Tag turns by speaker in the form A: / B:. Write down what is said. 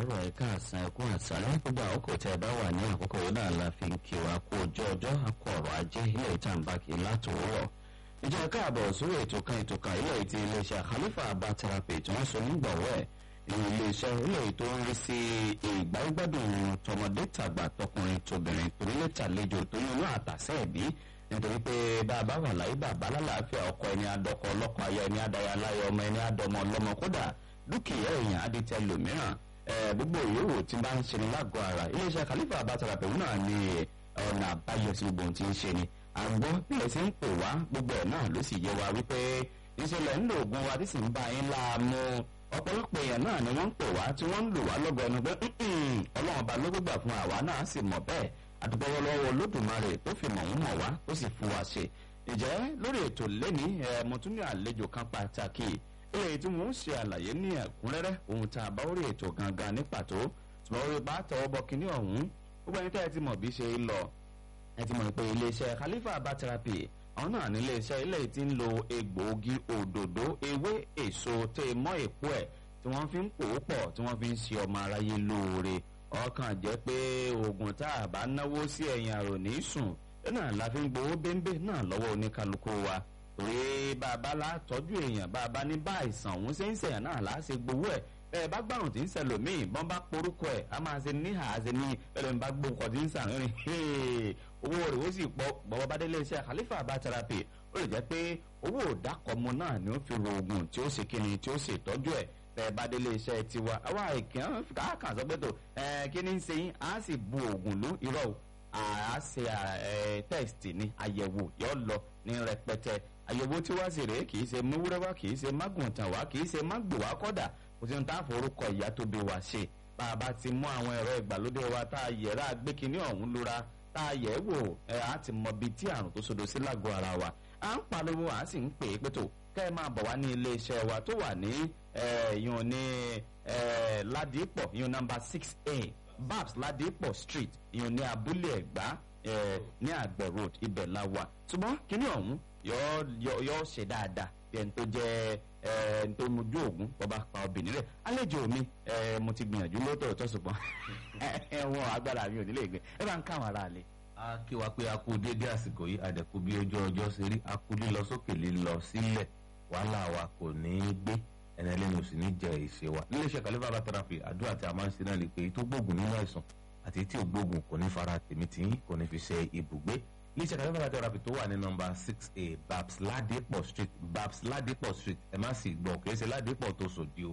A: káàárọ̀ ẹ̀ka àsán ẹ̀kún àsálẹ́ gbogbo àkókò tẹ́ ẹ bá wà ní àkókò yìí náà la fi ń kí wa kú ojú ọjọ́ akọ ọ̀rọ̀ ajé ilé ìtàǹbà kì í látòwúrọ̀ ìjọ káàbọ̀ sórí ètò kan ètò kan ilé ti iléeṣẹ́ Khalifa Herbal Therapy tí wọ́n so nígbàwọ́ ẹ̀ ìlú iléeṣẹ́ ilé tó ń rí sí ìgbàgbádùn tọmọdé tàgbà tọkùnrin tóbìnrin torílẹ̀ tàlejò tó yún náà àtàsẹ́ ẹ̀bí nítorí pé bàbá wà láyé bàbá lálàáfíà ọkọ ẹni adọkọ ọlọ́kọ aya ẹni adaya láyé ọmọ ẹni adọmọ ọlọ́mọ kódà dúkìá èèyàn aditẹ lòmíràn gbogbo ìyówó tí bá ń ṣe ní lágọ̀ọ́ ara iléeṣẹ́ Khalifa Herbal Therapy náà ní ọ̀nà àbáyọ sí gbogbo ohun tí ń ṣe ni àgbọ̀ bí ẹ ti ń pè wá gbogbo ẹ̀ náà ló sì yé wa wípé ìṣẹ̀lẹ̀ ń lo oògùn wa tí sì ń bá yín láàmú ọ̀pọ̀lọpọ̀ èèyàn náà ni wọ́n ń pè wá tí wọ́n ń lò wá lọ́gọ̀ ẹnu pé ọlọ́run ọba ló gbégbà fún àwa náà sì mọ̀ bẹ́ẹ̀ àdúgbò lọ́wọ́ olódùmarè tó fi mọ̀ ń mọ̀ wá ó sì fún wa ṣe ìjẹ́ lórí ètò lẹ́ni mo tún ní àlejò kan pàtàkì èyí tí wọ́n ń ṣe àlàyé ní ẹ̀kúnrẹ́rẹ́ ohun tá a bá orí ètò gangan ní pàtó tí wọ́n rí bá tọwọ́ bọ kínní ọ̀hún gbogbo ẹni tẹ́ ẹ ti mọ̀ bí ṣe ń lọ ẹ ti mọ̀ pé iléeṣẹ́ Khalifa Herbal Therapy àwọn náà ní iléeṣẹ́ ilé tí ń lo egbòogi òdòdó ewé èso tẹ́ ẹ mọ́ èpo ẹ̀ tí wọ́n fi ń pò ó pọ̀ tí wọ́n fi ń ṣe ọmọ aráyé lóore ọkàn jẹ́ pé oògùn tá a bá náwó sí ẹ̀yìn àrò ní sùn náà la fi ń gbowó bẹ́ńbẹ́ náà lọ́wọ́ oníkálukú wa torí bàbá la tọ́jú èèyàn bàbá ní bá àìsàn òun ṣe ń ṣèyàn náà là á ṣe gbowó ẹ̀ ẹ bá gbàrùn tí ń ṣẹlòmíì bọ́n bá porúkọ ẹ̀ a máa ṣe níhà á ṣe ní ẹlẹ́mi bá gbóǹkọ tí ń sàn rìn owó rẹ̀ ó sì pọ̀ bọ́wọ́ bá délé iṣẹ́ Khalifa Herbal Therapy ó lè jẹ́ pé owó òdàkọ̀mọ náà ni ó fi ro oògùn tí ó ṣe kíni tí ó ṣe ìtọ́jú ẹ̀ tẹ bá délé iṣẹ́ tiwa àwa ìkàn káàkà sọ pé tó ẹ kí ni ń ṣe yín á sì bu oògùn lú irọ́ o à á ṣe test ní àyẹ̀wò yóò lọ ní rẹpẹtẹ àyẹ̀wò tí wá sí rèé kì í ṣe múwúrẹ́ wá kì í ṣe mágùntàn wá kì í ṣe mágbò wá kọ́dà kò sí ní tá a forúkọ ìyá tó bí wa ṣe bá a bá ti mú àwọn ẹ̀rọ ìgbàlódé wa tá a yẹ̀rá gbé kinní ọ̀hún lura tá a yẹ̀ wò ẹ̀ á ti mọ bíi tí àrùn tó sodo sí lágọ̀ọ́ ara wa à ń pariwo à ń sì ń pè é pé tó kẹ́ ẹ máa bọ̀ wá ní ilé iṣẹ́ wa tó wà ní ìyọ̀n ní ládìpọ̀ ìyọ̀n nọ́mbà six a babs ládìpọ̀ street ìyọ̀n ní abúlé ẹ̀gbá ní àgbẹ̀ road ibẹ̀ la wà ṣùgbọ́n kíní ọ̀hún yóò ṣe dáadáa bí ẹni tó jẹ́ ẹni tó mojú ògún bọ́ba pa obìnrin rẹ̀ àlejò mi mo ti gbìyànjú lóòótọ́ tó ṣùgbọ́n ẹ̀wọ̀n agbára mi ò nílé gbé ẹ bá ń káwọn ará lé
B: a kí wa pé a kú dédé àsìkò yìí àdẹ̀kú bí ojú ọjọ́ ṣe rí a kú lílọ sókè lílọ sílẹ̀ wàhálà wa kò ní í gbé ẹni ẹlẹ́ni ò sì ní jẹ ìṣe wa. níléeṣẹ́ Khalifa Herbal Therapy àdúrà tí a máa ń ṣe náà ni pé tó gbógun nínú àìsàn àti tí ò gbógun kò ní fara tèmi tí kò ní fi ṣe ibùgbé. níléeṣẹ́ Khalifa Herbal Therapy tó wà ní nọ́mbà six a Babs Ladipo street Babs Ladipo street ẹ má sì gbọ́ kì í ṣe Ladipo tó sòdì o